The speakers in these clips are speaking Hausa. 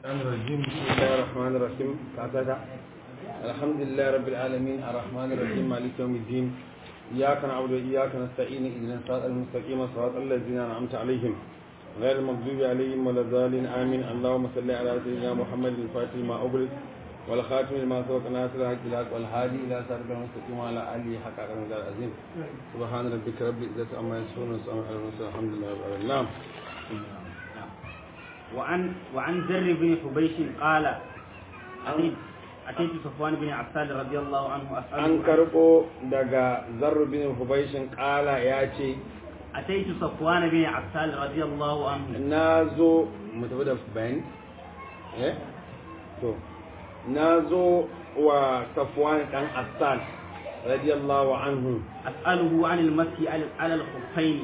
الرحمن الرجيم بسم الله الرحمن الرحيم كاتاتا الحمد لله رب العالمين الرحمن الرحيم مالك يوم الدين إياك نعبد وإياك نستعين اهدنا الصراط المستقيم صراط الذين أنعمت عليهم غير المغضوب عليهم ولا الضالين آمين اللهم صل على سيدنا محمد الفاتح ما أغلق والخاتم لما سبق ناصر الحق الحق والهادي إلى صراط المستقيم وعلى آله حق قدر العظيم سبحان ربك رب العزة عما يصفون وسلام على المرسلين الحمد لله رب العالمين نعم وعن وعن زر بن حبيش قال أتيت, أتيت صفوان بن عفان رضي الله عنه أسأله an karɓo daga zarru bin hubaishin ƙala ya ce أتيت صفوان بن عفان رضي الله عنه na zo mu tafi da bayani eh to na zo wa safwan dan assal radiyallahu anhu أسأله عن المسح على على الخفين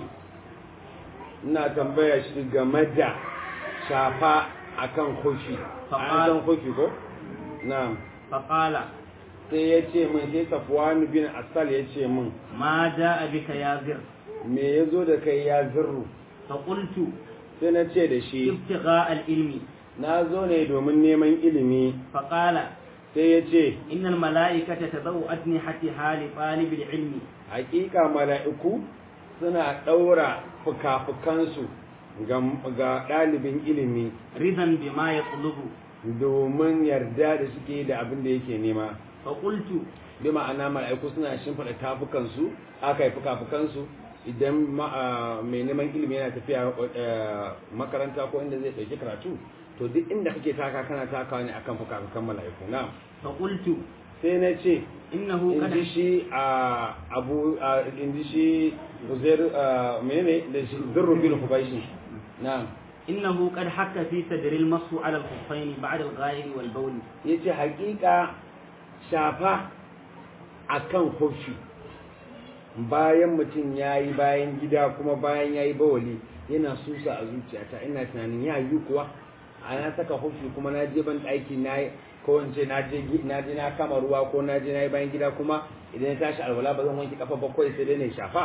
ina tambaya shi game da shafa akan kufi an san kufi ko na'am فقال sai ya ce min sai safwan bin assal ya ce min ما جاء بك يا زر me ya zo da kai ya zirru فقلت sai na ce da shi ابتغاء العلم na zo ne domin neman ilimi فقال sai ya ce إن الملائكة تضع أجنحتها لطالب العلم hakika mala'iku suna ɗaura fuka-fukansu ga ga ɗalibin ilimi رضا بما يطلب domin yarda da suke da abin da yake nema فقلت bi ma'ana mala'iku suna shimfiɗa tafukansu aka yi fuka-fukansu idan ma- ah, mai neman ilimi yana tafiya eh, makaranta ko inda zai ɗauki karatu to duk inda kake taka kana takawa ne akan fuka-fukan mala'iku na فقلت sai na ce إنه in قد ji shi a abu a in ji shi uzair menene da shi zurru bin hubaishi na إنه قد حك في صدر المصح على الخفين بعد الغائب والبول yace hakika shafa akan kofi bayan mutum yayi bayan gida kuma bayan yayi bawali yana susa a zuciyata ina tunanin ya yi kuwa a na saka kofi kuma na je ban ɗaki na ko in ce na je gi- na je na kama ruwa ko na je na yi bayan gida kuma idan ya tashi alwala ba zan wanke kafa ba kawai sai dai na shafa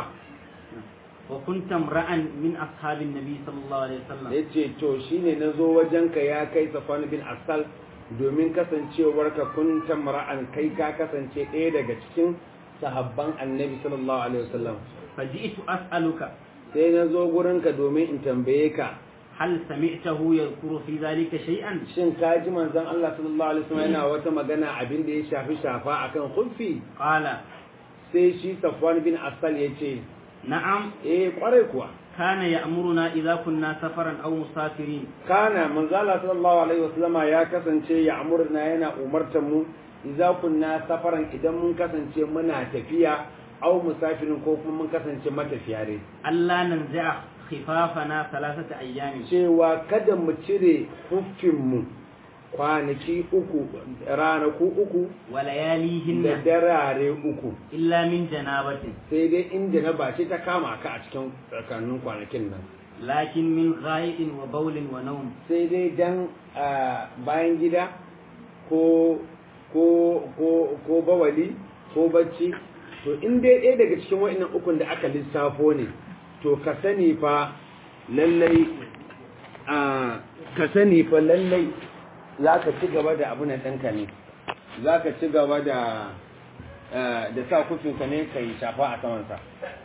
وكنت امرأ من أصحاب النبي صلى الله عليه وسلم ya ce to shine na zo wajenka ya kai safwan bin asal domin kasancewarka kun tamra'an kai ka kasance ɗaya daga cikin sahabban annabi sallallahu alaihi wasallam فجئت أسألك sai na zo gurinka domin in tambaye ka هل سمعته يذكر في ذلك شيئا shin ka ji manzon Allah sallallahu alaihi wasallam yana wata magana abin da ya shafi shafa akan khuffi قال sai shi safwan bin asal ya ce نعم eh kwarai kuwa كان يأمرنا إذا كنا سفرا أو مسافرين kana manzala sallallahu alaihi wasallama ya kasance ya amurna yana umartar mu idza kunna safaran idan mun kasance muna tafiya aw musafirin ko kuma mun kasance matafiya ne ألا ننزع خفافنا ثلاثة أيام cewa kada mu cire huffin mu kwanaki uku ranaku uku da ولياليهن darare uku إلا من جنابة sai dai inda na bace ta kama ka a cikin tsakanin kwanakin nan لكن من غائط وبول ونوم sai dai dan ah, bayan gida ko ko ko ko bawali ko bacci to in dai ɗaya daga cikin wa'annan ukun da aka lissafo ne to ka sani fa lallai a ka sani fa lallai za ka ci gaba da abu na ɗanka ne za ka ci gaba da ah, da sa kufinka ne ka yi shafa a samansa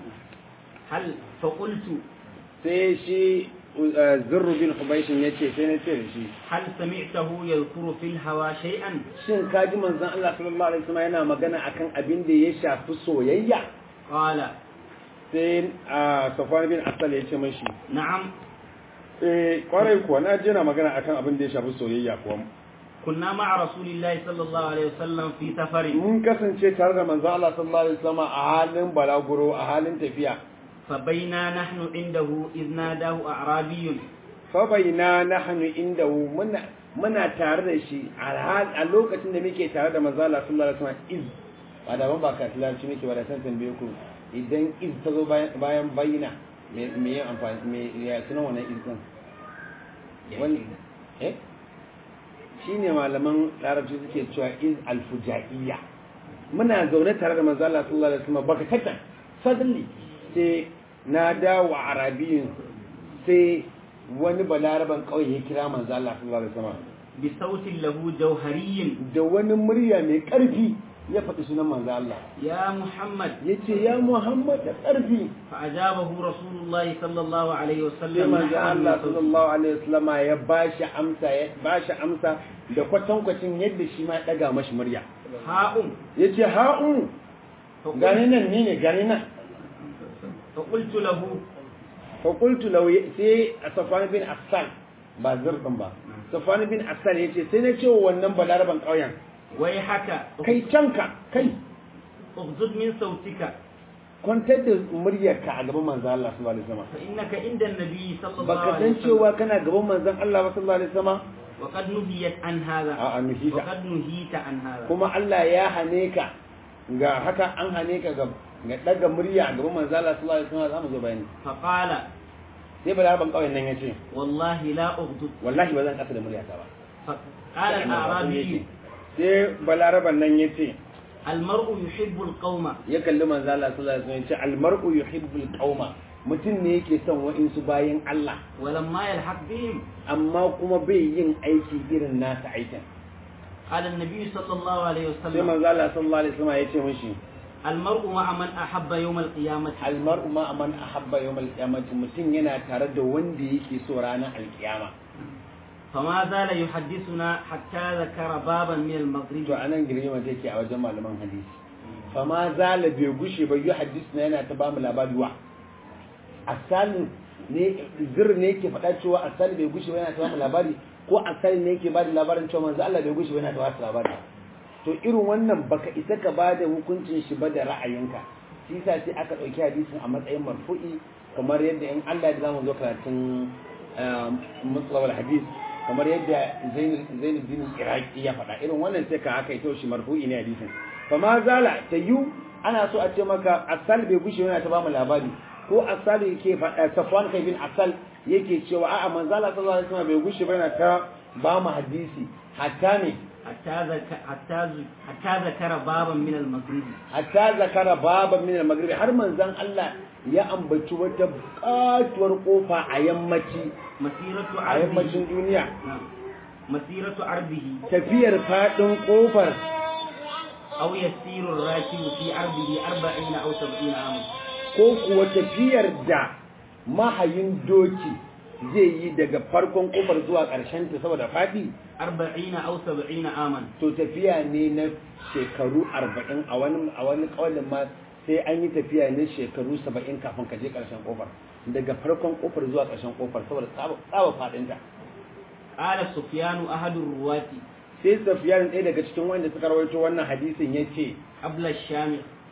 هل فقلت sai shi ah, zurru bin hubaishin ya ce sai na ce da shi هل سمعته يذكر في الهوى شيئا shin kaji manzon Allah sallallahu alaihi wasallam yana magana akan abin da ya shafi soyayya قال sai a Safwan bin Asal ya ce mashi نعم eh kwarai kuwa na ji yana magana akan abin da ya shafi soyayya kuwa كنا مع رسول الله صلى الله عليه وسلم في سفر mun kasance tare da manzon Allah sallallahu alaihi wasallam a halin balaguro a halin tafiya فبينا نحن عنده إذ ناداه أعرابي fa baina nahnu indahu muna muna tare da shi a hal- a lokacin da muke tare da manzon Allah sallallahu alaihi wasallam iz ba da ban ba ka tilanci muke ba da san tambaye ku idan iz ta zo bayan bayan bayyana me me yin amfani me ya sunan wannan iz din wani eh shine malaman larabci suke cewa iz alfujaiya muna zaune tare da manzo Allah sallallahu alaihi wasallam baka tata suddenly sai na dawo arabiyin sai wani balaraban kauye ya kira manzo Allah sallallahu alaihi wasallam بصوت له جوهري da wani murya mai ƙarfi ya faɗi sunan manzo Allah يا محمد yace ya Muhammad da ƙarfi فأجابه رسول الله صلى الله عليه sai وسلم manzo نحو Allah صوته. sallallahu alaihi wasallam ya bashi amsa ya bashi amsa da kwatankwacin yadda shi ma ya daga mashi murya هاؤم yace ha'un فقلت, gani nan ni ne gani nan فقلت له fa qultu law sai Safwan bin Affan ba zirdin ba Safwan bin Affan yace sai na ce wa wannan balaraban ƙauyen ويحك kai canka kai اغضض من صوتك kwantar da muryarka a gaban manzo Allah sallallahu alaihi wasallam فإنك عند النبي صلى الله baka عليه san وسلم cewa kana gaban manzon Allah ba sallallahu alaihi wasallam وقد نهيت عن هذا a'a nuhita وقد نهيت عن هذا kuma Allah ya hane ka ga haka an hane ka ga ga daga murya a gaban manzo Allah sallallahu alaihi wasallam zamu zo bayani فقال sai balaraban kauyen nan yace والله لا أغضب wallahi ba zan kasa da muryata ba فقال الأعرابي sai balaraban nan yace المرء يحب القوم ya kalli manzo Allah sallallahu alaihi wasallam yace almar'u yuhibbul qauma mutum ne yake son wa'insu bayan Allah ولما يلحق بهم amma kuma bai yin aiki irin nasa aikin قال النبي صلى الله عليه sai وسلم manzo Allah sallallahu alaihi wasallam yace mishi المرء مع من أحب يوم القيامة almar'u ma man ahabba yawmal qiyamati mutum yana tare da wanda yake so ranar alkiyama فما زال يحدثنا حتى ذكر بابا من المغرب to anan girma take a wajen malaman hadisi fama zala bai gushe ba yi hadisi na yana ta bamu labari wa asalin ne zir ne yake faɗa cewa asali bai gushe ba yana ta bamu labari ko asali ne yake bada labarin cewa manzo Allah bai gushe ba yana ta bamu labari to irin wannan baka isa ka bada hukuncin shi ba da ra'ayinka shi yasa sai aka ɗauki hadisin a matsayin marfu'i kamar yadda in Allah ya zamu zo karatun mutlawal hadis kamar yadda Zainuddin Iraki ya faɗa irin wannan sai ka aka ito shi marfu'i ne hadisin fa ma zala tayu ana so a ce maka asal bai gushe yana ta ba mu labari ko asal yake faɗa Safwan kai bin asal yake cewa a'a manzo Allah sallallahu alaihi wasallam bai gushe ba yana ta ba mu hadisi hatta ne حتى ذكر حتى ذ- حتى ذكر بابا من المغرب hatta zakara baban min al-maghrib har manzon Allah ya ambaci wata katuwar kofa a yammaci مسيرة a عرضه yammacin duniya نعم. مسيرة عرضه tafiyar fadin kofar أو يسير الراكب في عرضه أربعين أو سبعين عاما ko kuwa tafiyar da mahayin doki zai yi daga farkon kofar zuwa ƙarshen ta saboda fadi أربعين أو سبعين عاما to tafiya ne na shekaru arba'in a wani a wani kawalin ma sai an yi tafiya ne shekaru saba'in kafin ka je ƙarshen kofar daga farkon kofar zuwa ƙarshen kofar saboda tsaba tsaba fadinta قال سفيان أحد الرواة sai safiyan ɗaya daga cikin wanda suka rawaito wannan hadisin ya ce قبل الشام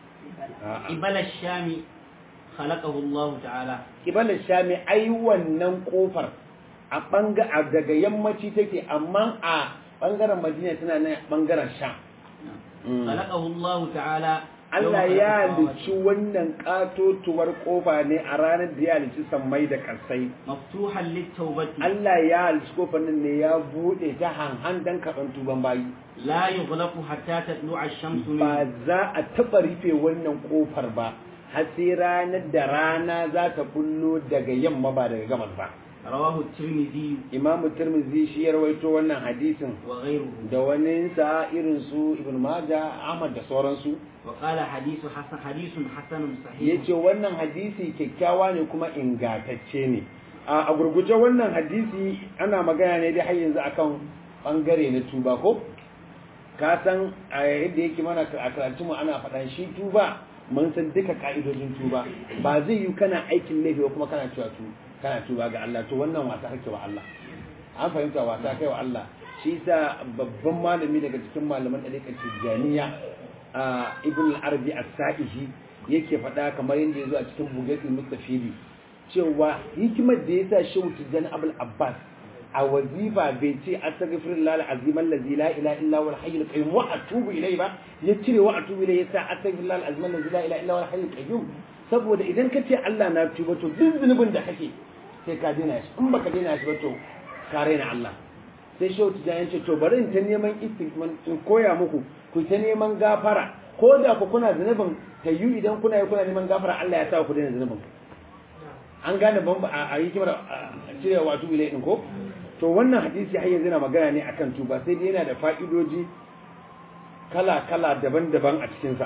قبل الشام خلقه الله تعالى kibalar shami ai wannan kofar a banga a daga yammaci take amma a bangaren madina tana nan bangaren sha خلقه الله تعالى يوم Allah خلق ya السماوات. halicci wannan katotuwar kofa ne a ranar da ya halicci sammai da karsai مفتوحا للتوبة Allah ya halicci kofar nan ne ya bude ta hanhan dan karɓar tuban bayi لا يغلق حتى تطلع الشمس ba منه za a taɓa rufe wannan kofar ba har sai ranar da rana za ta bullo daga yamma ba daga gabas ba رواه الترمذي imamu tirmidhi shi ya rawaito wannan hadisin وغيره da wani sa irin su ibn majah ahmad da sauransu وقال حديث حسن حديث حسن صحيح yace wannan hadisi kyakkyawa ne kuma ingantacce ne a a gurguje wannan hadisi ana magana ne dai har yanzu akan bangare na tuba ko ka san a yadda yake mana a karatu mu ana faɗan shi tuba mun san duka ka'idojin tuba ba zai yi kana aikin laifi ba kuma kana cewa tu kana tuba ga Allah to wannan wasa kake wa Allah an fahimta wasa kai wa Allah shi yasa babban malami daga cikin malaman ɗariƙar Tijjaniya a Ibn al-Arabi as-Sa'ihi yake faɗa kamar yadda ya zo a cikin Bugatul Mustafidi cewa hikimar da yasa Shehu Tijjani Abul Abbas a wazifa bai ce astaghfirullah al-azim allazi la ilaha illa huwa al-hayyul qayyum wa atubu ilayhi ba ya cire wa atubu ilayhi yasa astaghfirullah al-azim allazi la ilaha illa huwa al-hayyul qayyum saboda idan ka ce Allah na tuba to duk zunubin da kake sai ka daina shi in baka daina shi ba to ka raina Allah sai shehu tijani ce to bari in ta neman istighfar in koya muku ku ta neman gafara ko da ku kuna zunubin tayyu idan kuna yi kuna neman gafara Allah ya sa ku daina zunubin an gane ban a yi kimar cire wato ilai din ko to wannan hadisi har yanzu yana magana ne akan tuba sai dai yana da fa'idoji kala-kala daban-daban a cikinsa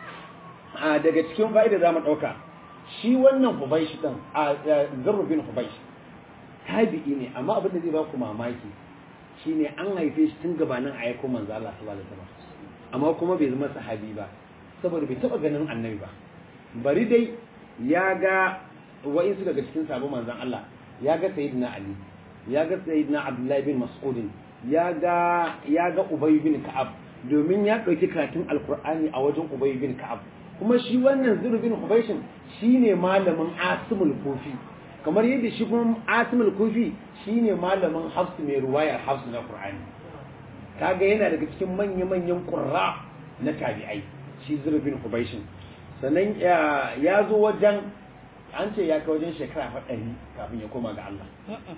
a daga cikin fa'ida za mu ɗauka shi wannan hubaishi ɗin a zarrufin hubaishi tabi'i ne amma abin da zai ba ku mamaki shine an haife shi tun gabanin a yako manzo Allah sallallahu alaihi wasallam amma kuma bai zama sahabi ba saboda bai taba ganin annabi ba bari dai ya ga wa'insu daga cikin sabon manzon Allah ya ga sayyidina Ali ya ga sayyidina Abdullahi bin Mas'ud ya ga ya ga Ubay bin Ka'ab domin ya dauki karatun Alkur'ani a wajen Ubay bin Ka'ab kuma shi wannan Zuru bin Hubayshin shine malamin Asimul Kufi kamar yadda shi kuma Asimul Kufi shine malamin Hafs mai ruwayar Hafs na Qur'ani kaga yana daga cikin manya-manyan qurra na tabi'ai shi Zuru bin Hubayshin sannan ya zo wajen an ce ya kai wajen shekara faɗari kafin ya koma ga Allah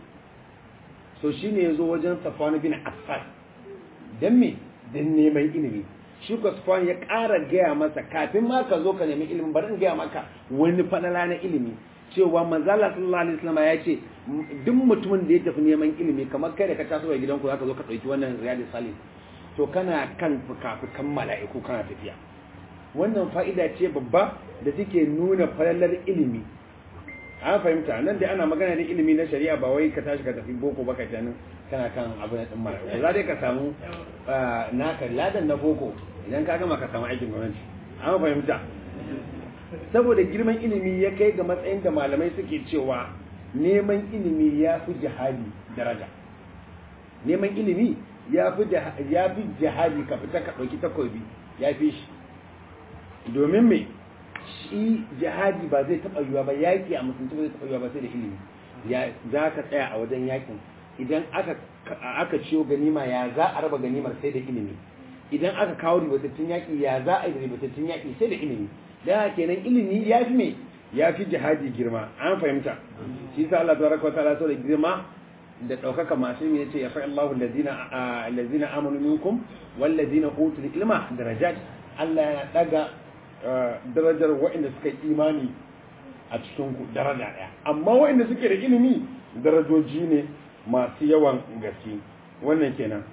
so shi ne ya zo wajen safwan bin affan don me don neman ilimi shi ko safwan ya ƙara gaya masa kafin ma ka zo ka nemi ilimin bari in gaya maka wani falala na ilimi cewa manzala sallallahu alaihi wasallam ya ce duk mutumin da ya tafi neman ilimi kamar kai da ka taso daga gidanku zaka zo ka ɗauki wannan riyadus salim to kana kan fuka-fukan mala'iku kana tafiya wannan fa'ida ce babba da take nuna falalar ilimi an fahimta nan da ana magana da ilimi na shari'a ba wai ka tashi ka tafi boko ba ka tanin kana kan abu na tsimma za dai ka samu naka ladan na boko idan ka gama ka samu aikin gwamnati an fahimta saboda girman ilimi ya kai ga matsayin da malamai suke cewa neman ilimi ya fi jihadi daraja neman ilimi ya fi jihadi ka fita ka ɗauki takobi ya fi shi domin me shi jihadi ba zai taɓa yiwa ba yaƙi a musulunci ba zai taɓa yiwa ba sai da ilimi ya za ka tsaya a wajen yaƙin idan aka aka ciyo ganima ya za a raba ganimar sai da ilimi idan aka kawo ribatattun yaƙi ya za a yi ribatattun yaƙi sai da ilimi dan haka kenan ilimi ya fi me ya fi jihadi girma an fahimta shi sa Allah tabaraka wa ta'ala so da girma da ɗaukaka masu yi yace ya fa Allahu allazina allazina amanu minkum wallazina utul ilma darajat Allah yana daga darajar waɗanda suka yi imani a cikin ku daraja ɗaya amma waɗanda suke da ilimi darajoji ne masu yawan gaske wannan kenan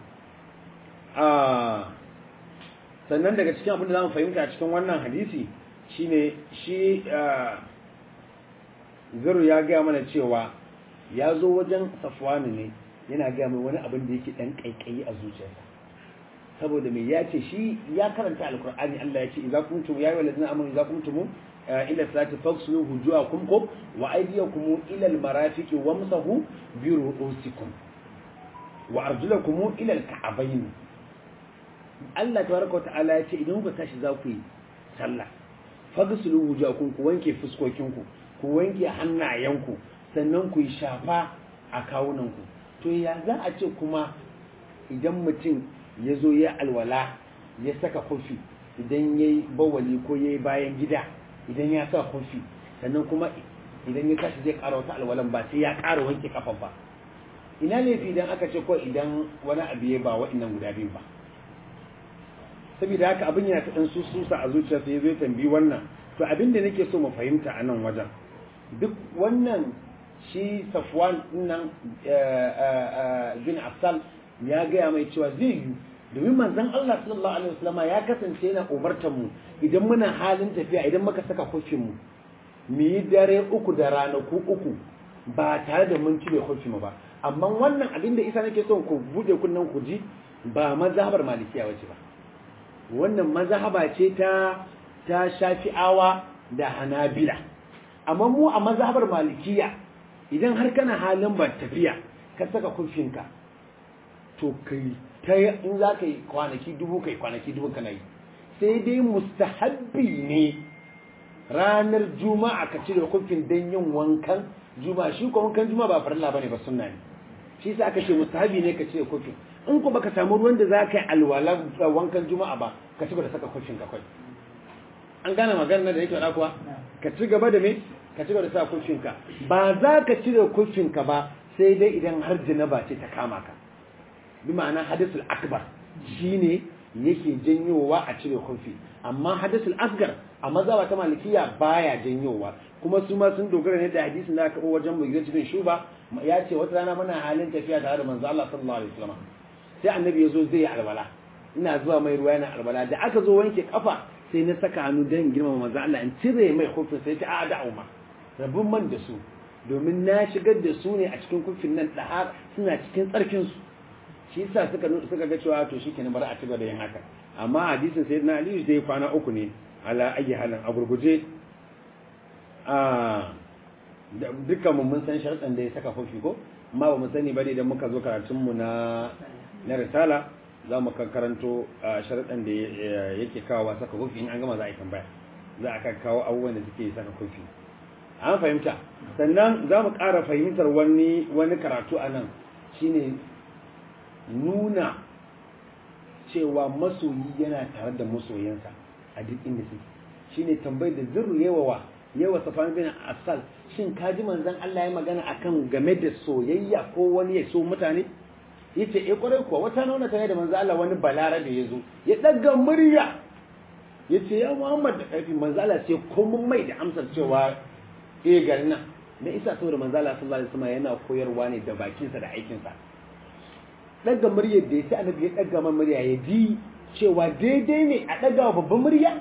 sannan daga cikin abin da za mu fahimta cikin wannan hadisi shine shi zaru ya gaya mana cewa ya zo wajen safwani ne yana gaya mai wani abin da yake ɗan ƙaiƙayi a zuciyarsa saboda mai ya ce shi ya karanta alkur'ani Allah ya ce idza kuntum ya ayyuhal ladzina amanu idza kuntum ila salati faghsilu wujuhakum kum wa aydiyakum ila almarafiqi wamsahu bi ru'usikum wa arjulakum ila alka'bayn Allah tabaraka wa ta'ala ya ce idan ku tashi za ku yi sallah faghsilu wujuhakum ku wanke fuskokinku ku wanke hannayenku sannan ku yi shafa a kawunanku to ya za a ce kuma idan mutum ya zo ya alwala ya saka kofi idan ya yi bawali ko ya yi bayan gida idan ya sa kofi sannan kuma idan ya tashi zai ƙara wata alwalan ba sai ya ƙara wanke kafa ba ina laifi idan aka ce ko idan wani abu ya ba wa'annan guda biyu ba saboda haka abin yana ta ɗan sususa a zuciyarsa ya zai tambayi wannan to abin da nake so mu fahimta a nan wajen duk wannan shi safwan nan bin asal ya gaya mai cewa zai yi domin manzon Allah sallallahu alaihi wasallam ya kasance yana umartar mu idan muna halin tafiya idan muka saka kofin mu mu yi dare uku da ranaku uku ba tare da mun cire kofin mu ba amma wannan abin da isa nake so ku bude kunnen ku ji ba mazhabar malikiya wace ba wannan mazhaba ce ta ta shafi'awa da hanabila amma mu a mazhabar malikiya idan har kana halin ba tafiya ka saka kufinka to kai ta in za ka yi kwanaki dubu kai kwanaki dubu kana yi sai dai mustahabbi ne ranar juma'a ka cire kufin don yin wankan juma'a shi ko wankan juma'a ba farilla bane ba sunna ne shi sa aka ce mustahabbi ne ka cire kufin in ko baka samu ruwan da za ka yi alwala wankan juma'a ba ka ci gaba da saka kufin ka kai an gane maganar da yake faɗa kuwa ka ci gaba da me ka ci gaba da sa kufinka ba za ka cire kufinka ba sai dai idan har janaba ce ta kama ka bi ma'ana hadisul akbar shine yake janyowa a cire kufi amma hadasul asgar a mazhaba ta malikiya baya janyowa kuma su ma sun dogara ne da hadisin da aka kawo wajen mugira cikin shuba ya ce wata rana muna halin tafiya tare da manzo Allah sallallahu alaihi wasallam sai annabi ya zo zai yi albala ina zuwa mai ruwa yana albala da aka zo wanke kafa sai na saka hannu don girmama manzo Allah in cire mai kufin sai ta a da'u ma rabin man da su domin na shigar da su ne a cikin kufin nan da suna cikin tsarkin su shi yasa suka suka ga cewa to shikenan bari a ci da yin haka amma hadisin sayyidina Ali zai kwana uku ne ala ayi halin a gurguje a dukkan mu mun san sharɗan da ya saka kufi ko amma ba mu sani ba idan muka zo karatun mu na na risala za mu karanto sharaɗan da yake kawo saka kufi in an gama za a yi tambaya za a kawo abubuwan da suke saka kufi an fahimta sannan za mu ƙara fahimtar wani wani karatu a nan shine nuna cewa masoyi yana tare da masoyansa a duk inda suke shine tambayar da zurru yawa yawa safan bin asal shin kaji manzon Allah ya magana akan game da soyayya ko wani ya so mutane yace eh kwarai kuwa wata nuna tare da manzo Allah wani balarabe yazo ya daga murya yace ya Muhammad da karfi manzo Allah sai komai mai da amsar cewa eh garin nan me isa saboda manzo Allah sallallahu alaihi wasallam yana koyarwa ne da bakinsa da aikinsa daga muryar da yace annabi ya daga man murya ya ji cewa daidai ne a daga babban murya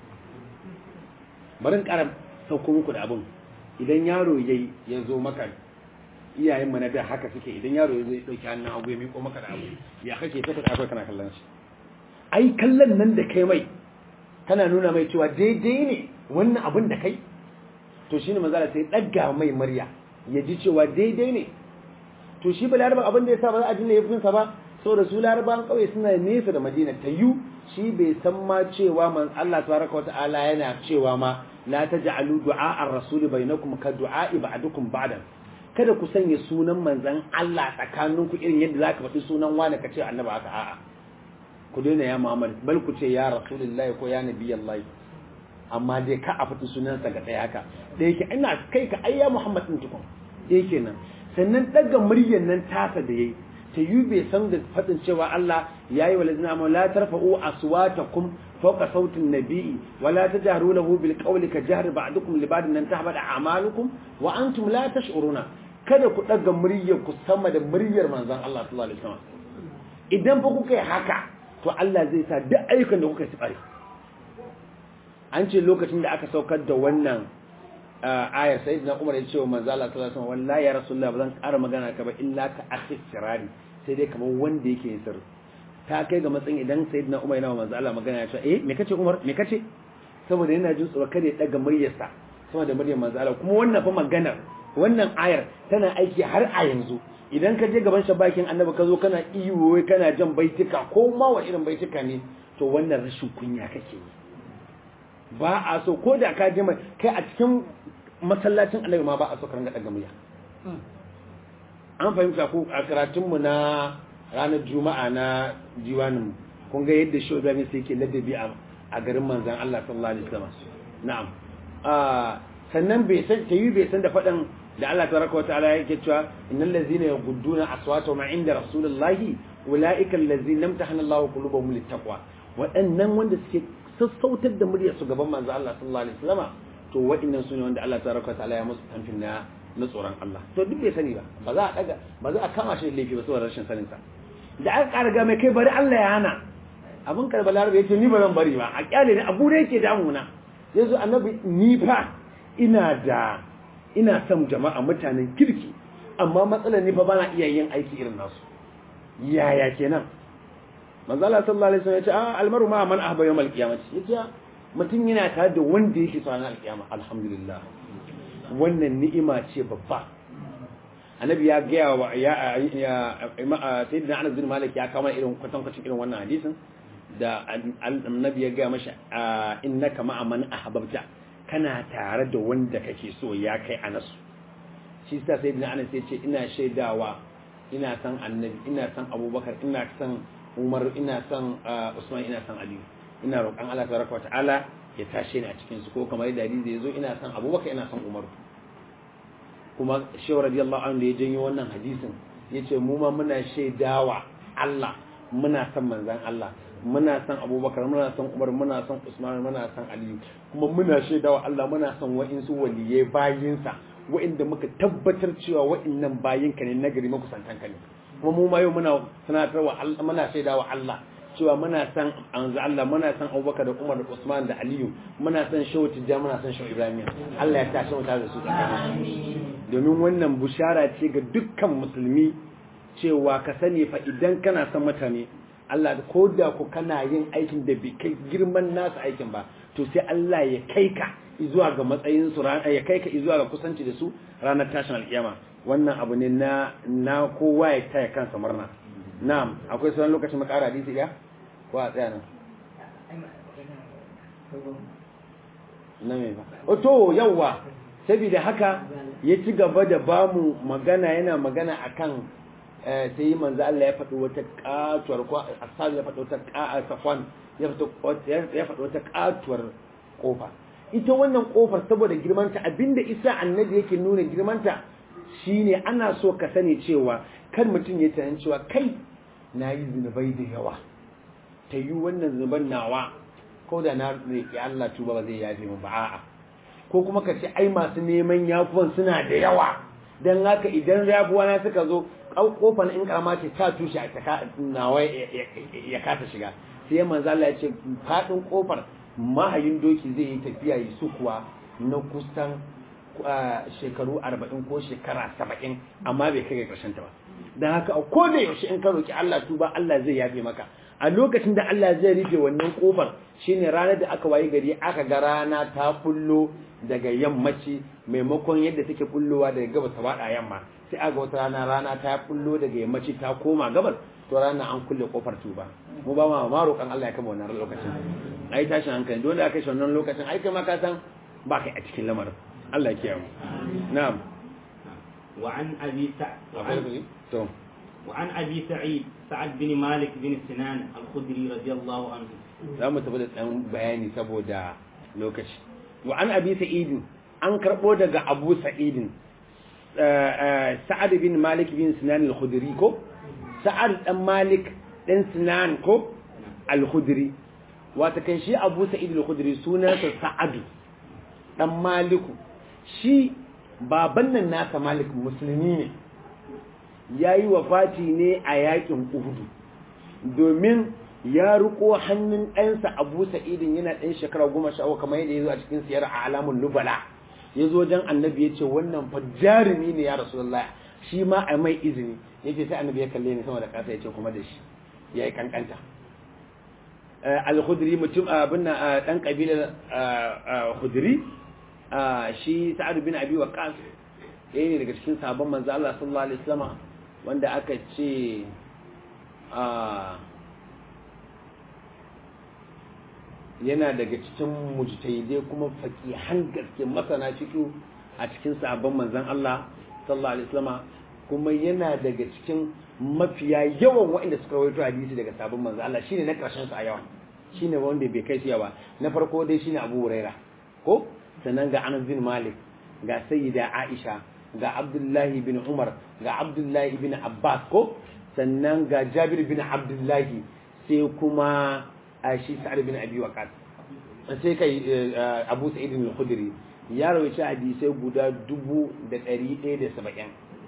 bari in ƙara sauko muku da abin idan yaro yayi ya zo maka iyayen mu na da haka suke idan yaro ya zo ya dauki hannun abu ya miƙo maka da abu ya kake ta ta kana kallon shi ai kallon nan da kai mai kana nuna mai cewa daidai ne wannan abin da kai to shine manzala sai dagga mai murya ya ji cewa daidai ne to shi ba laraban abin da ya sa ba za a dinga yafin sa ba saboda su laraban kauye suna nesa da madina ta yu shi bai san ma cewa man Allah tabaraka wa ta'ala yana cewa ma la taj'alu du'a ar-rasuli bainakum ka du'a ba'dukum ba'dan kada ku sanya sunan manzan Allah tsakaninku irin yadda za ka faɗi sunan wani ka ce annaba haka a'a ku daina ya Muhammad bal ku ce ya Rasulullah ko ya Nabiyallahi amma dai ka a faɗi sunansa ga ɗaya haka da yake ina kai ka ayya Muhammad din tukun da yake nan sannan daga muryar nan tasa da yayi ta yi bai san da faɗin cewa Allah ya yi wa lazina amma la tarfa'u aswatakum fawqa sautin nabi'i wa la tajharu lahu bil qawli ka jahri ba'dukum li ba'din nan tahbada a'malukum wa antum la tash'uruna kada ku daga muryar ku sama da muryar manzon Allah sallallahu alaihi wasallam idan fa kuka yi haka to Allah zai sa duk ayyukan da kuka yi tsare an ce lokacin da aka saukar da wannan ayar sayyidina Umar ya ce wa manzo Allah sallallahu alaihi wasallam wallahi ya rasulullah ba zan ƙara magana ka ba illa ka akhi sirari sai dai kamar wanda yake yin sirri ta kai ga matsayin idan sayyidina Umar yana wa manzo Allah magana ya ce eh me kace Umar me kace saboda yana jin tsoro kada ya daga muryarsa sama da muryar manzo Allah kuma wannan fa maganar wannan ayar tana aiki har a yanzu idan ka je gaban shabakin annabi ka zo kana iyo kana jan baitika ko ma wa irin baitika ne to wannan rashin kunya kake yi ba a so ko da ka je mai kai a cikin masallacin annabi ma ba a so ka ranga daga murya an fahimta ko a karatun mu na ranar juma'a na diwanin kun ga yadda shi Ibrahim sai yake ladabi a garin manzon Allah sallallahu alaihi wasallam na'am sannan bai san tayi bai san da fadan da Allah tabaraka wa ta'ala yake cewa innal ladzina yaghudduna aswatahum 'inda rasulillahi ulaika allazina amtahana Allahu qulubahum littaqwa waɗannan wanda suke sassautar da muryar su gaban manzo Allah sallallahu alaihi wasallam to waɗannan sune wanda Allah tabaraka wa ta'ala ya musu tamfin na na tsoron Allah to duk bai sani ba ba za a daga ba za a kama shi da laifi ba saboda rashin sanin sa da aka ƙara ga mai kai bari Allah ya hana abin karba larabe yace ni ba zan bari ba a kyale ne abu da yake damuna yanzu annabi ni fa ina da ina son jama'a mutanen kirki amma matsalar ni fa bana iya yin aiki irin nasu yaya kenan manzo Allah sallallahu alaihi wasallam ya ce a almaru ma man ahba yawmal qiyamati yace mutum yana tare da wanda yake tsana alkiyama alhamdulillah wannan ni'ima ce babba annabi ya ga wa ya sayyidina Anas bin Malik ya kama irin kwatankwacin irin wannan hadisin da annabi ya ga masa innaka ma'a man ahbabta kana tare da wanda kake so ya kai Anas shi sa sayyidina Anas ya ce ina shaidawa ina san annabi ina san Abubakar ina san Umar ina son Usman ina son Ali ina roƙon Allah tabaraka wata'ala ya tashe ni a cikin su ko kamar yadda hadisi yazo ina son Abubakar ina son Umar kuma Shehu radiyallahu anhu da ya janyo wannan hadisin yace mu ma muna shaidawa Allah muna son manzon Allah muna san abubakar muna san umar muna san usman muna san aliyu kuma muna shaidawa Allah muna san wa'insu waliyai bayinsa wa'inda muka tabbatar cewa wa'innan bayinka ne nagari makusantanka ne kuma mu ma yau muna sanatarwa Allah muna shaidawa Allah cewa muna san anzu Allah muna san Abubakar da Umar da Usman da Aliyu muna san Shehu Tijja muna san Shehu Ibrahim Allah ya tashi mu tare da su domin wannan bushara ce ga dukkan musulmi cewa ka sani fa idan kana san mutane Allah ko da ku kana yin aikin da bai kai girman nasu aikin ba to sai Allah ya kai ka zuwa ga matsayin su ya kai ka zuwa ga kusanci da su ranar tashin alkiyama wannan abu ne na na kowa ya taya kansa murna na'am akwai sauran lokacin mu ƙara hadisi ɗaya ko a tsaya nan na me ba to yawwa saboda haka ya ci gaba da bamu magana yana magana akan sai yi manzo Allah ya faɗi wata katuwar ko asali ya faɗi wata ka'a safwan ya faɗi wata katuwar kofa ita wannan kofar saboda girmanta abinda isa annabi yake nuna girmanta shine ana so ka sani cewa kan mutum ya tunanin cewa kai na yi zunubai da yawa ta yi wannan zunuban nawa ko da na roƙi Allah tuba ba zai yafe mu ba a'a ko kuma ka ce ai masu neman yafuwan suna da yawa dan haka idan yafuwa na suka zo kofar in karama ce ta tushe a taka nawa ya kasa shiga sai manzo Allah ya ce fadin kofar mahayin doki zai yi tafiya yi sukuwa na kusan shekaru 40 ko shekara 70 amma bai kai ga karshen ta ba dan haka ko da yaushe in ka roki Allah tuba Allah zai yafe maka a lokacin da Allah zai rufe wannan kofar shine ranar da aka wayi gari aka ga rana ta bullo daga yammaci maimakon yadda take bullowa daga gabas ta bada yamma sai aga wata rana rana ta bullo daga yammaci ta koma gabas to rana an kulle kofar tuba mu ba ma ma roƙan Allah ya kama wannan lokacin ai tashin hankali dole aka shi wannan lokacin ai kai ma ka san ba kai a cikin lamarin Allah ya kiyaye mu na'am wa an abi sa'id to وعن أبي سعيد سعد بن مالك بن سنان الخدري رضي الله عنه za mu tafi da ɗan bayani saboda lokaci wa an abi sa'idin an karɓo daga abu sa'idin sa'ad bin malik bin sinan al-khudri ko sa'ad dan malik dan sinan ko al-khudri wata kan shi abu sa'id al-khudri sunansa sa'adu dan maliku shi baban nan nasa malik musulmi ne ya yi wafati ne a yakin uhudu domin ya riko hannun ɗansa abu sa'idin yana ɗan shekara goma sha kamar yadda ya zo a cikin siyar a alamun lubala ya zo wajen annabi ya ce wannan fa jarumi ne ya rasulullah shi ma a mai izini ya ce sai annabi ya kalle ni sama da ƙasa ya ce kuma da shi ya yi kankanta al-khudri mutum abin nan ɗan ƙabilar khudri shi sa'ad bin abi waqas ɗaya ne daga cikin sabon manzo Allah sallallahu alaihi wasallam wanda aka ce yana daga cikin mujtahidai kuma faqihan gaske masana fiqh a cikin sabon manzon Allah sallallahu alaihi wasallam kuma yana daga cikin mafiya yawan waɗanda suka rawaito hadisi daga sabon manzon Allah shine na karshen su a yawan shine wanda bai kai shi ba na farko dai shine Abu Huraira ko sannan ga Anas bin Malik ga Sayyida Aisha ga Abdullahi bin Umar ga Abdullahi bin Abbas ko sannan ga Jabir bin Abdullahi sai kuma shi Sa'ad bin Abi Waqqas sai kai Abu Sa'id al-Khudri ya rawaita hadisai guda dubu da ɗari ɗaya da saba'in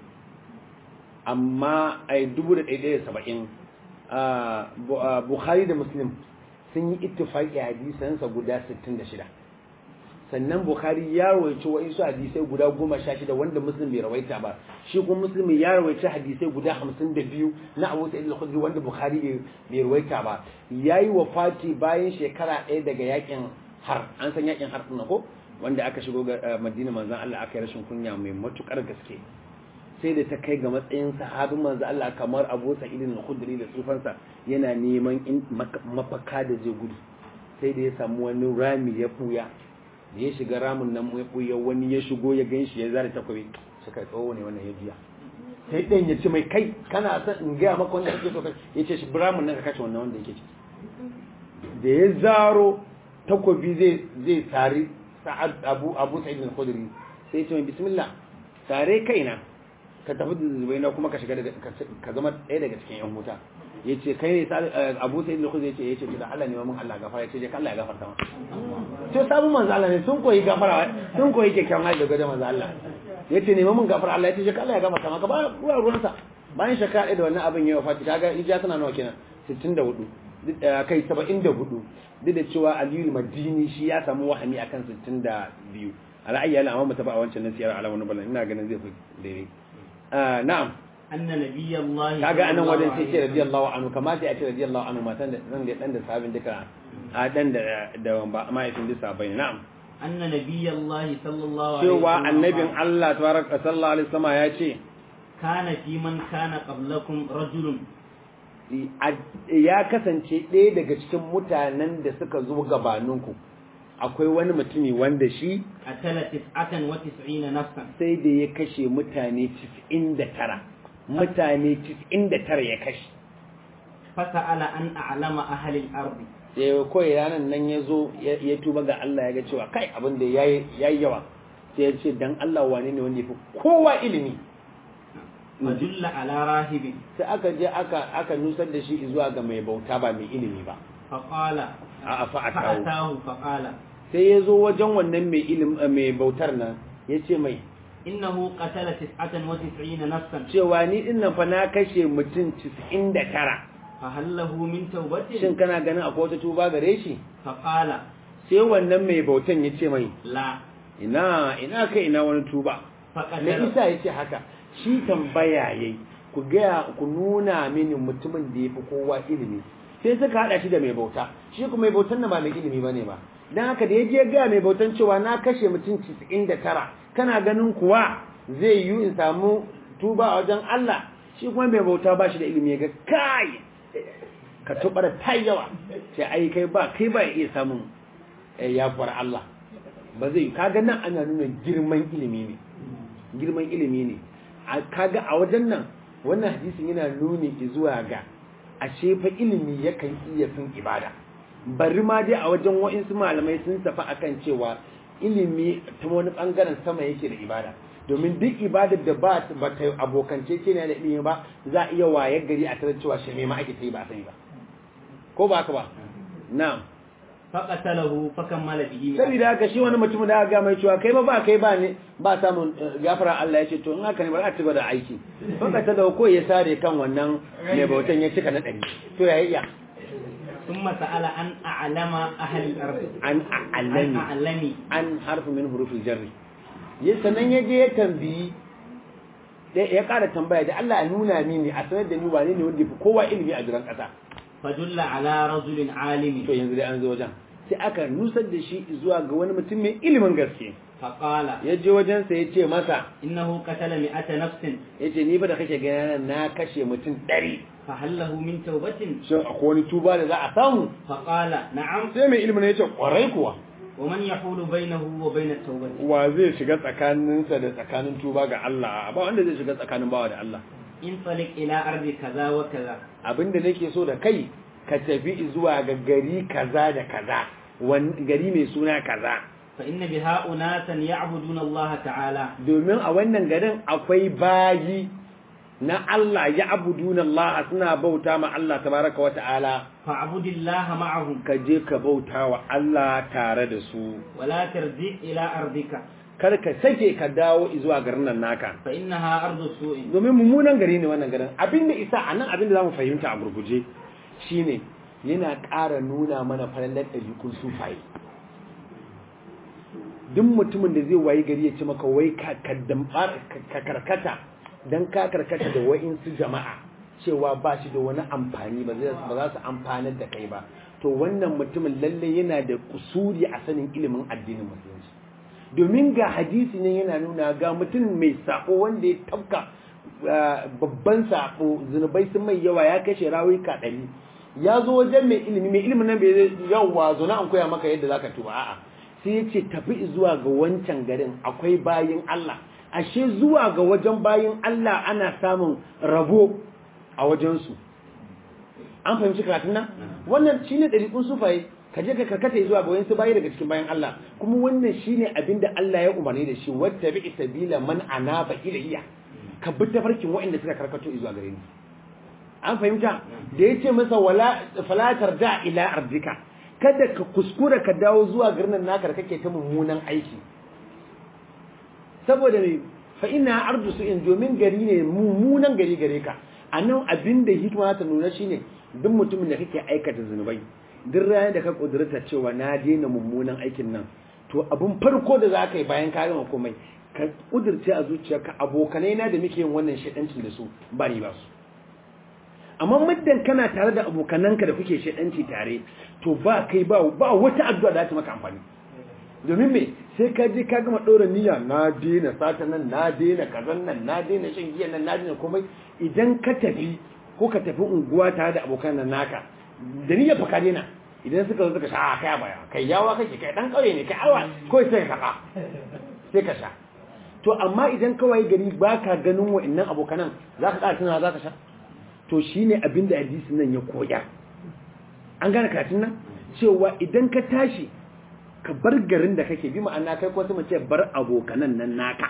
amma ai dubu da ɗari ɗaya da saba'in Bukhari da Muslim sun yi ittifaqi hadisansa guda sittin da shida sannan bukhari ya rawaice wa'insu hadisai guda goma sha shida wanda muslim bai rawaita ba shi kuma muslim ya rawaice hadisai guda hamsin da biyu na abu sa'id al-khudri wanda bukhari bai rawaita ba yayi wafati bayan shekara ɗaya daga yakin har an san yakin har ɗin ko wanda aka shigo ga madina manzon Allah aka yi rashin kunya mai matukar gaske sai da ta kai ga matsayin sahabin manzon Allah kamar Abu Sa'id al-Khudri da tsufansa yana neman mafaka da zai gudu sai da ya samu wani rami ya fuya da ya shiga ramin nan ya ɓuya wani ya shigo ya gan shi ya zara takwabi suka tsawo ne wannan ya jiya sai ɗan ya ce mai kai kana son in gaya maka wanda kake so kai ya ce shi ramin nan ka kashe wannan wanda yake ciki da ya zaro takwabi zai zai tari sa'ad abu abu sa'id al-khudri sai ya ce mai bismillah tare kaina ka tafi da zubaina kuma ka shiga ka zama ɗaya daga cikin yan wuta yace kai ne Abu Sa'id al-Khudri yace yace to da Allah ne mun Allah gafara yace je Allah ya gafarta maka to sabon manzo Allah ne sun koyi gafara sun koyi kyakkyawan hali daga manzo Allah yace ne mun gafara Allah yace je Allah ya gafarta maka ba ruwa ruwansa bayan shekara da wannan abin ya wafati kaga hijira tana nawa kenan 64 kai 74 duk da cewa Aliyu Madini shi ya samu wahami akan 62 ala'ayya la amma mutafa a wancan nasiyar ala wani balan ina ganin zai fi daidai na'am anna nabiyallahi kaga anan wajen sai ce radiyallahu anhu kamata ya ce radiyallahu anhu matan da zan da dan da sabin duka a dan da da mahaifin duka bai na'am anna nabiyallahi sallallahu alaihi cewa annabin Allah tabaraka sallallahu alaihi wasallam ya ce kana fi man kana qablakum rajulun ya kasance ɗaya daga cikin mutanen da suka zo gabaninku akwai wani mutumi wanda shi atala tis'atan wa tis'ina nafsan sai da ya kashe mutane 99 mutane 99 ya kashe fasa'ala an a'lama ahli al-ardi sai kawai ranar nan ya zo ya tuba ga Allah ya ga cewa kai abin da ya yi yawa sai ya ce dan Allah wane ne wanda ya fi kowa ilimi majulla ala rahibin sai aka je aka aka nusar da shi zuwa ga mai bauta ba mai ilimi ba faqala a fa'atahu fa'atahu faqala sai ya zo wajen wannan mai ilim mai bautar nan ya ce mai innahu qatala tis'atan wa tis'ina nafsan cewa ni din nan fa na kashe mutum 99 fa hal lahu min tawbatin shin kana ganin akwai wata tuba gare shi faqala sai wannan mai bautan ya ce mai la ina ina kai ina wani tuba me faqatala isa ya ce haka shi tambaya yayi ku gaya ku nuna mini mutumin da ya fi kowa ilimi sai suka hada shi da mai bauta shi kuma mai bautan nan ba mai ilimi bane ba dan haka da ya je ga mai bautan cewa na kashe mutum 99 kana ganin kuwa zai yi in samu tuba a wajen Allah shi kuma mai bauta ba shi da ilimi ya ga kai ka tubara ta yawa sai ai kai ba kai ba iya samun yafuwar Allah ba zai kaga nan ana nuna girman ilimi ne girman ilimi ne kaga a wajen nan wannan hadisin yana nuni zuwa ga ashe fa ilimi yakan iya fin ibada bari ma dai a wajen wa'insu malamai sun tafi akan cewa ilimi ta wani bangaren sama yake da ibada domin duk ibadar da ba ba ta abokance ce ne da ilimi ba za a iya wayar gari a tarar cewa shirme ma ake ta yi ba a sani ba ko ba haka ba na'am faqatalahu fakammala bihi saboda haka shi wani mutum da aka ga mai cewa kai ba ba kai ba ne ba samun gafara Allah ya ce to in haka ne ba za ta gaba da aiki faka ta da ko ya sare kan wannan mai bautan ya cika na ɗari to ya iya ثم سأل عن أعلم أهل الأرض an عن a'allami أعلم an harfu min hurufin jarri ya sannan ya je ya tambayi ya ƙara tambaya da Allah ya nuna mini a sanar da ni wane ne wanda ya fi kowa ilimi a jiran ƙasa فدل على رجل عالم to yanzu dai an zo wajen sai aka nusar da shi zuwa ga wani mutum mai ilimin gaske فقال ya je wajensa ya ce masa إنه قتل مئة نفس ya ce ni ba da kake gana na kashe mutum ɗari فهل له من توبة shin akwai wani tuba da za a samu فقال نعم sai mai ilimin ya ce kwarai kuwa ومن يحول بينه وبين التوبة wa zai shiga tsakaninsa da tsakanin tuba ga Allah ba wanda zai shiga tsakanin bawa da Allah انطلق إلى أرض كذا وكذا abinda nake so da kai ka tafi zuwa ga gari kaza da kaza wan- gari mai suna kaza فإن بها أناسا يعبدون الله تعالى domin a wannan garin akwai bayi na Allah ya abuduna Allah suna bauta ma Allah tabaraka wa ta'ala فاعبد الله معهم ka je ka bauta wa Allah tare da su ولا ترجع إلى أرضك kar ka sake ka dawo zuwa garin nan naka فإنها أرض سوء domin mummunan gari ne wannan garin abinda isa a nan abinda zamu fahimta a gurguje shine yana ƙara nuna mana falalar ɗabi'un sufaye duk mutumin da zai wayi gari ya ce maka wai ka kaddambar ka karkata dan ka karkata da wa'insu jama'a cewa ba shi da wani amfani ba zai- ba za su amfanar da kai ba to wannan mutumin lalle yana da kusuri a sanin ilimin addinin musulunci domin ga hadisi ne yana nuna ga mutum mai sako wanda ya tafka ah, babban sako zunubai sun mai yawa ya kashe rawuka ɗari ya zo wajen mai ilimi mai ilimin nan bai zai yawa zo na an koya maka yadda zaka tuba a'a sai ya ce tafi zuwa ga wancan garin akwai bayin Allah ashe zuwa ga wajen bayin Allah ana samun rabo a wajensu an fahimci karatun nan wannan shine ɗariƙun sufaye ka je ka karkata zuwa ga wayansu bayi daga cikin bayan Allah kuma wannan shine abin da Allah ya umarni da shi wata bi sabila man anaba ilayya ka bi tafarkin waɗanda suka karkato zuwa gare ni an fahimta da yace masa wala falatar da ila ardika kada ka kuskura ka dawo zuwa garin naka da kake ta mummunan aiki saboda ne fa ina ardu su in domin gari ne mummunan gari gare ka anan abinda hikima ta nuna shine duk mutumin da kake aikata zunubai duk ranar da ka kudurta cewa na daina mummunan aikin nan to abun farko da za ka yi bayan ka gama komai ka kudurce a zuciyarka abokanai na da muke yin wannan shaidancin da su ba ni ba su amma muddin kana tare da abokananka da kuke shaidanci tare to ba kai ba ba wata addu'a da ta maka amfani domin me sai ka je ka gama ɗora niyya na daina sata nan na daina kazan nan na daina shan giya nan na daina komai idan ka tafi ko ka tafi unguwa tare da abokan nan naka da niyyar fa ka daina idan suka zo suka sha a kai baya kai yawa kake kai dan kauye ne kai awa ko sai ka saka sai ka sha to amma idan kawai gari baka ganin wa'annan abokanan zaka ƙara tunawa zaka sha to shine abin da hadisin nan ya koya an gane karatun nan cewa idan ka tashi ka bar garin da kake bi ma'ana kai ko sama ce bar abokanan nan naka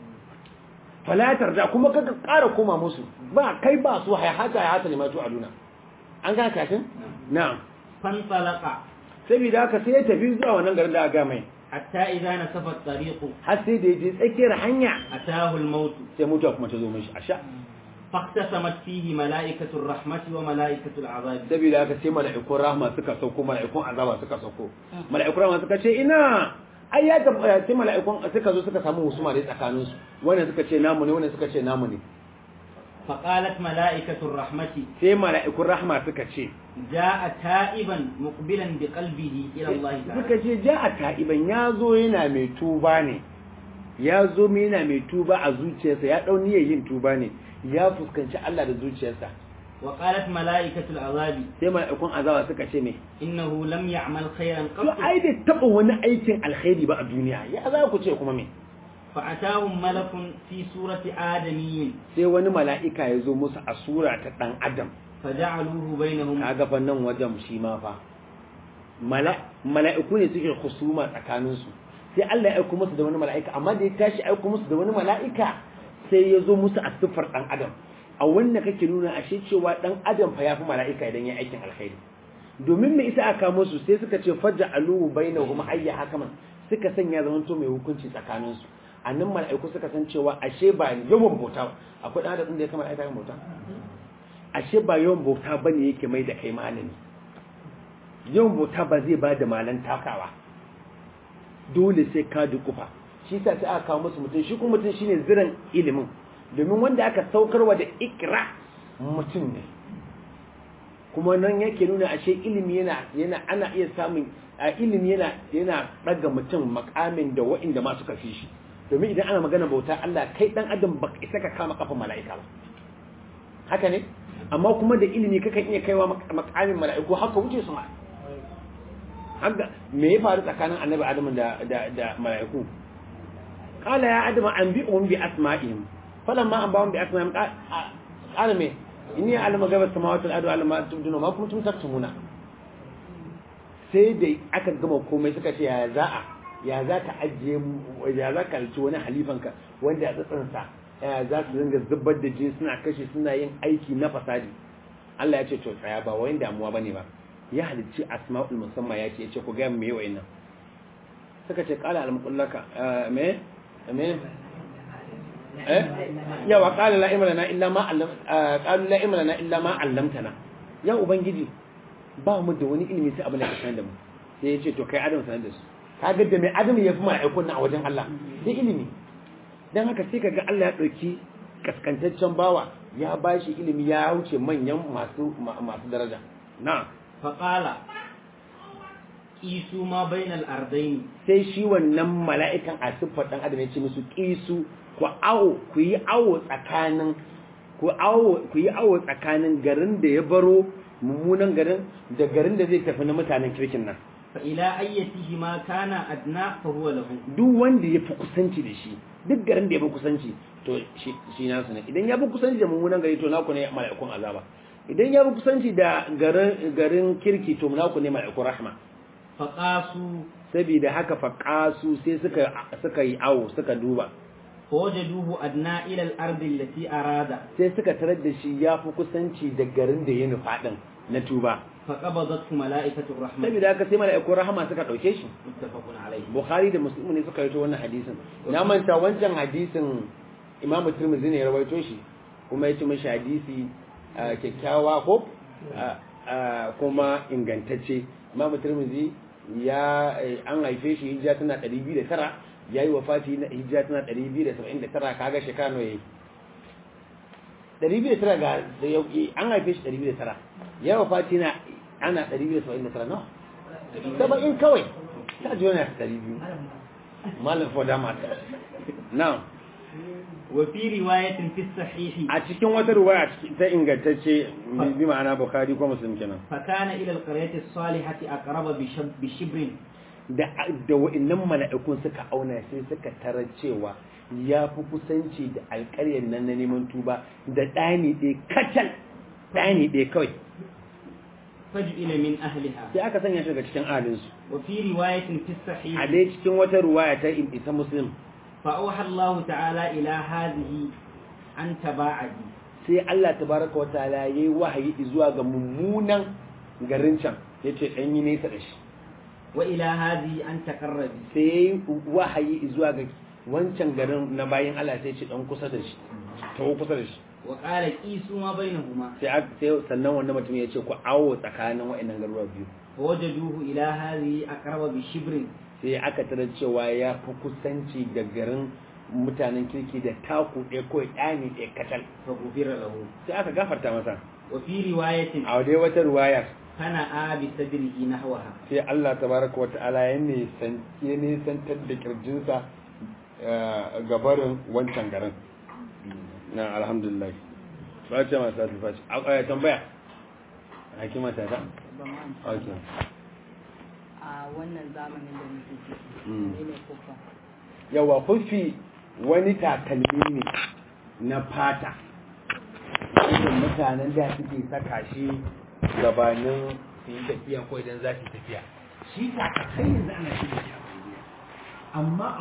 falatar da kuma ka ƙara koma musu ba kai ba su hayata hayata ne matu aduna an gane karatun na'am fantalaka saboda haka sai ya tafi zuwa wannan garin da aka mai hatta idza nasafa at-tariqu har sai da yaje tsakiyar hanya atahu al-maut sai mutuwa kuma ta zo mishi a sha faqtasamat fihi mala'ikatu ar-rahmati wa mala'ikatu al-'adab saboda haka sai mala'ikun rahma suka sauko mala'ikun azaba suka sauko mala'ikun rahma suka ce ina ai ya tabbata sai mala'ikun suka zo suka samu husuma da tsakanin su wannan suka ce namu ne wannan suka ce namu ne faqalat mala'ikatu ar-rahmati sai mala'ikun rahma suka ce ja'a ta'iban muqbilan bi qalbihi ila Allah ta'ala suka ce ja'a ta'iban ya zo yana mai tuba ne ya zo mai yana mai tuba a zuciyarsa ya dau niyyar yin tuba ne ya fuskanci Allah da zuciyarsa wa qalat mala'ikatu al-'adab sai mala'ikun azaba suka ce me innahu lam ya'mal khayran to qat ai bai taba wani aikin alkhairi ba a duniya ya za ku ce kuma me فأتاهم ملك في سورة آدمي sai wani mala'ika ya zo musu a sura ta dan adam فجعلوه بينهم kaga fa nan wajen shi ma fa mala mala'iku ne suke husuma tsakanin su sai Allah ya aika musu da wani mala'ika amma da ya tashi aika musu da wani mala'ika sai ya zo musu a siffar dan adam a wannan kake nuna ashe cewa dan adam fa yafi mala'ika idan ya aikin alkhairi domin me isa aka musu sai suka ce faj'aluhu bainahum ayya hakaman suka sanya zamanto mai hukunci tsakanin su annan mala'iku suka san cewa ashe ba yawan bauta akwai dan adam da ya kama mala'ika yawan bauta ashe ba yawan bauta bane yake mai da kai malami yawan bauta ba zai ba da malan takawa dole sai ka dukufa shi sa sai aka kawo musu mutum shi kuma mutum shine ziran ilimin domin wanda aka saukarwa da ikra mutum ne kuma nan yake nuna ashe ilimi yana yana ana iya samun a ilimi yana yana daga mutum makamin da wa'inda ma suka fi shi domin idan ana magana bauta Allah kai dan adam ba isa ka kama kafin mala'ika ba haka ne amma kuma da ilimi kakan iya kaiwa makamin mala'iku haka wuce su ma haka me ya faru tsakanin annabi adamu da da da mala'iku qala ya adamu anbi'uhum bi asma'ihim falamma anba'uhum bi asma'ihim qala me inni a'lamu ghaiba samawati wal ardi wa a'lamu ma tubduna ma kuntum taktumuna sai da aka gama komai suka ce ya za'a ya za ka ajiye ya za ka halci wani halifanka wanda ya tsatsansa ya za su dinga zubar da jini suna kashe suna yin aiki na fasadi Allah ya ce to tsaya ba wayin damuwa bane ba ya halicci asma'ul musamman ya ce ya ce ku ga me yawa nan suka ce qala al-muqallaka me me eh ya wa qala la ilma lana illa ma allam qalu la ilma lana illa ma allamtana ya ubangiji ba mu da wani ilimi sai abin da ka sanar da mu sai ya ce to kai adam sanar da su kaga da mai adam ya fi mala'ikun na a wajen Allah sai ilimi dan haka sai kaga Allah ya dauki kaskantaccen bawa ya bashi ilimi ya wuce manyan masu masu daraja na فقال قيسوا ما بين الأرضين sai shi wannan mala'ikan a siffar dan adam ya ce musu kisu ku awo ku yi awo tsakanin ku awo ku yi awo tsakanin garin da ya baro mummunan garin da garin da zai tafi na mutanen kirkin nan فإلى أيتهما كان أدنى فهو له duk wanda ya fi kusanci da shi duk garin da ya fi kusanci to shi shi nasu ne idan ya fi kusanci da mummunan gari to naku ne mala'ikun azaba idan ya fi kusanci da garin garin kirki to naku ne mala'ikun rahma فقاسوا saboda haka faqasu sai suka suka yi awo suka duba فوجدوه أدنى إلى الأرض التي أراد sai suka tarar da shi ya fi kusanci da garin da ya nufa din na tuba فقبضته ملائكة الرحمة saboda haka sai mala'ikun rahama suka dauke shi متفق عليه bukhari da muslim ne suka rawaito wannan hadisin na manta wancan hadisin imamu tirmidhi ne ya rawaito shi kuma ya ci mashi hadisi ah, kyakkyawa ko ah, ah, kuma ingantacce imamu tirmidhi ya eh, an haife shi hijira tana 209 yayi wafati na hijira tana 279 kaga shekara nawa yayi 209 ga da yau an haife shi 209 ya wafati na ana 279 no saba'in kawai ta ji wani ɗari biyu malam foda mata now وفي رواية في الصحيح a cikin wata ruwaya ta ingantacce bi ma'ana bukhari ko muslim kenan فكان إلى القرية الصالحة أقرب بشب بشبر da da wa'annan mala'ikun suka auna sai suka tarar cewa ya fi kusanci da alƙaryar nan na neman tuba da ɗani ɗaya kacal ɗani ɗaya kawai فجئل من أهلها sai aka sanya shi daga cikin ahalinsu وفي رواية في a الصحيح dai cikin wata ruwaya ta ita muslim فأوحى الله تعالى إلى هذه أن تباعدي sai Allah tabaraka wa ta'ala yayi wahayi zuwa ga mummunan garin can yace dan yi nesa da shi وإلى هذه أن تقربي sai yayi wahayi zuwa ga wancan garin na bayin Allah sai ce dan kusa da shi tawo kusa da shi وقال قيسوا ما بينهما sai aka- sai sannan wannan mutum ya ce ku awo tsakanin wa'annan garuruwa biyu فوجدوه إلى هذه أقرب بشبر sai aka tarar cewa ya fi kusanci da garin mutanen kirki da taku ɗaya ko ɗani ɗaya katal فغفر له sai aka gafarta masa وفي رواية a dai wata ruwaya فنأى بصدره نحوها sai Allah tabaraka wa ta'ala ya nisan ya nisantar da kirjinsa eh, gabarin wancan garin na alhamdulillah face masu alfashi a tambaya hakima ta ta okay a wannan zamanin da muke ciki Mm. ne ne kufa yawa kufi wani takalmi ne na fata irin mutanen da suke saka shi gabanin su yi tafiya ko idan za su yi tafiya shi takalmi yanzu ana shi da shi a Najeriya. amma